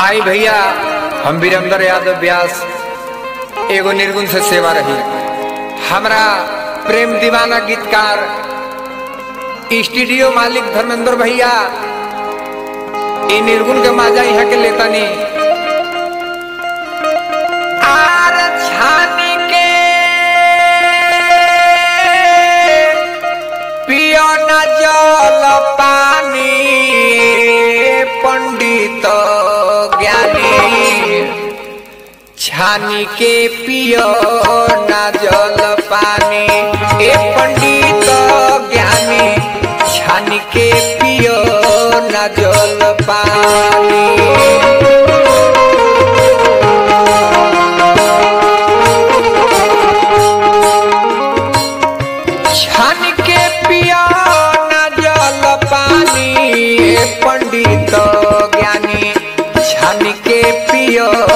आई भैया हम वीरेंद्र यादव व्यास एगो निर्गुण से सेवा रही हमरा प्रेम दीवाना गीतकार स्टूडियो मालिक धर्मेंद्र भैया ई निर्गुण के माजा यहाँ के लेतानी आर छानी के पियो न जल पानी पंडित ज्ञानी छानी के पियो न जल पानी ए पंडित ज्ञानी छानी के पियो न जल पानी छान के पिया न जल पानी पंडित ज्ञानी छान